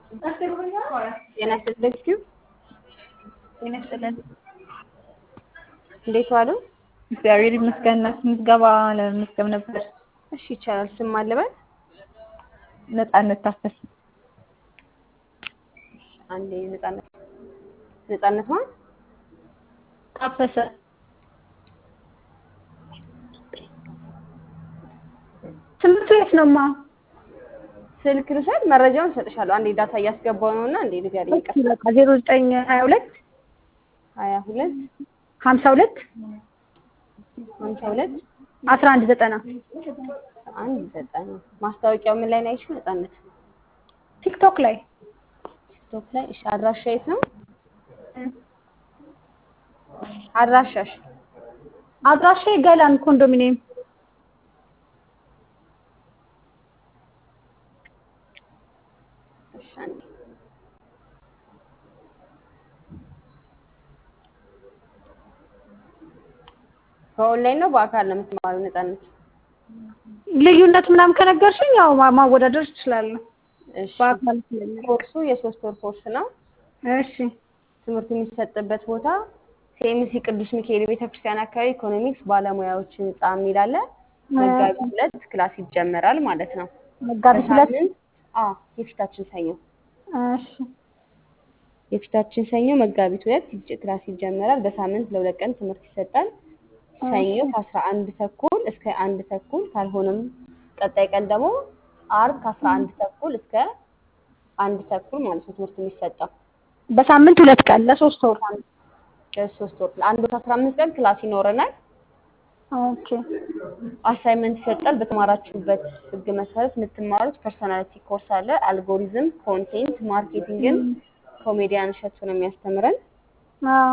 ጤና ይስጥልኝ ኪው ጤና ይስጥልን። እንዴት ዋሉ? እግዚአብሔር ይመስገን። ምዝገባ ለመመዝገብ ነበር። እሺ ይቻላል። ስም አለበት ነፃነት ታፈስ አንዴ ነፃነት ነፃነት ማን ታፈሰ ትምህርት ቤት ነው ማ ስልክ ልውሰድ፣ መረጃውን እሰጥሻለሁ። አንዴ ዳታ እያስገባው ነው እና እንዴ ንገሪኝ። ቀስ በቃ ዜሮ ዘጠኝ ሀያ ሁለት ሀያ ሁለት ሀምሳ ሁለት ሀምሳ ሁለት አስራ አንድ ዘጠና አንድ ዘጠና ማስታወቂያው ምን ላይ ነው ያልሽው? ነፃነት ቲክቶክ ላይ ቲክቶክ ላይ። እሺ አድራሻ የት ነው አድራሻሽ? አድራሻ ገላን ኮንዶሚኒየም እሺ አንዴ በኦንላይን ነው በአካል ነው የምትማሪው? ነፃነት ልዩነት ምናምን ከነገርሽኝ ያው ማ- ማወዳደር እችላለሁ። እሺ በአካል ስለሚሆን ኮርሱ የሶስት ወር ኮርስ ነው። እሺ ትምህርቱ የሚሰጥበት ቦታ ሴምሲ ቅዱስ ሚካኤል ቤተክርስቲያን አካባቢ ኢኮኖሚክስ ባለሙያዎች ህንጻ የሚል አለ። መጋቢት ሁለት ክላስ ይጀመራል ማለት ነው። መጋቢት ሁለት በሳምንት አዎ የፊታችን ሰኞ እሺ የፊታችን ሰኞ መጋቢት ሁለት ይጀ- ክላስ ይጀመራል። በሳምንት ለሁለት ቀን ትምህርት ይሰጣል። ሰኞ ከአስራ አንድ ተኩል እስከ አንድ ተኩል ካልሆነም ቀጣይ ቀን ደግሞ አርብ ከአስራ አንድ ተኩል እስከ አንድ ተኩል ማለት ነው ትምህርት የሚሰጠው በሳምንት ሁለት ቀን ለሶስት ወር ለሶስት ወር ለአንድ ወር አስራ አምስት ቀን ክላስ ይኖረናል። ኦኬ አሳይመንት ይሰጣል። በተማራችሁበት ህግ መሰረት የምትማሩት ፐርሶናሊቲ ኮርስ አለ። አልጎሪዝም፣ ኮንቴንት ማርኬቲንግን ኮሜዲያን እሸቱ ነው የሚያስተምረን። አዎ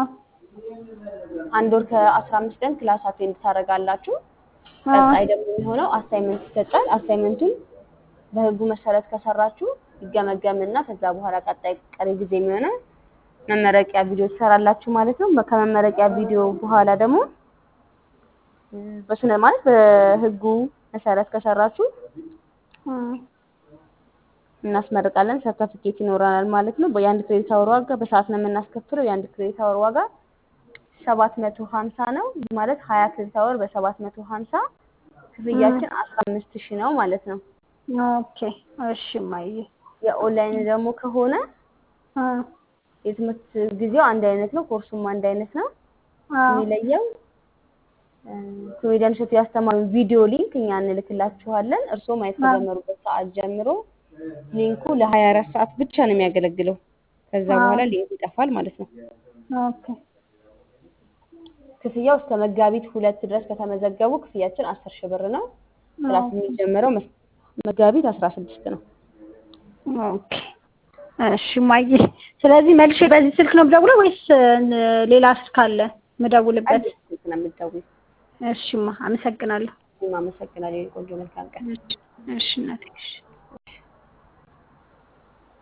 አንድ ወር ከአስራ አምስት ቀን ክላስ አቴንድ ታደርጋላችሁ። ቀጣይ ደግሞ የሚሆነው አሳይመንት ይሰጣል። አሳይመንቱን በህጉ መሰረት ከሰራችሁ ይገመገምና ከዛ በኋላ ቀጣይ ቀሪ ጊዜ የሚሆነው መመረቂያ ቪዲዮ ትሰራላችሁ ማለት ነው። ከመመረቂያ ቪዲዮ በኋላ ደግሞ እ፣ በስነ ማለት በህጉ መሰረት ከሰራችሁ እም፣ እናስመርቃለን። ሰርተፊኬት ይኖረናል ማለት ነው። የአንድ ክሬዲት አወር ዋጋ በሰዓት ነው የምናስከፍለው። የአንድ ክሬዲት አወር ዋጋ ሰባት መቶ ሀምሳ ነው። ይህ ማለት ሀያ ክሬዲት አወር በሰባት መቶ ሀምሳ ክፍያችን አስራ አምስት ሺህ ነው ማለት ነው። ኦኬ እሺ ማየ የኦንላይን ደግሞ ከሆነ አ የትምህርት ጊዜው አንድ አይነት ነው። ኮርሱም አንድ አይነት ነው። አ የሚለየው እ፣ ኮሜዲያን እሸቱ ያስተማሩ ቪዲዮ ሊንክ እኛ እንልክላችኋለን። እርስዎ ማየት ከጀመሩበት ሰዓት ጀምሮ ሊንኩ ለሀያ አራት ሰዓት ብቻ ነው የሚያገለግለው። ከዛ በኋላ ሊንኩ ይጠፋል ማለት ነው። ኦኬ ክፍያው እስከ መጋቢት ሁለት ድረስ ከተመዘገቡ ክፍያችን አስር ሺህ ብር ነው። ክላስ የሚጀምረው መስ- መጋቢት አስራ ስድስት ነው። ኦኬ እሺ ማየ ስለዚህ መልሼ በዚህ ስልክ ነው የምደውለው ወይስ እ፣ ሌላ ስልክ አለ የምደውልበት? አንድ ስልክ ነው የምትደውይው። እሺማ አመሰግናለሁ። እኔም አመሰግናለሁ። የኔ ቆንጆ መልካም ቀን። እሺ እሺ እናቴ እሺ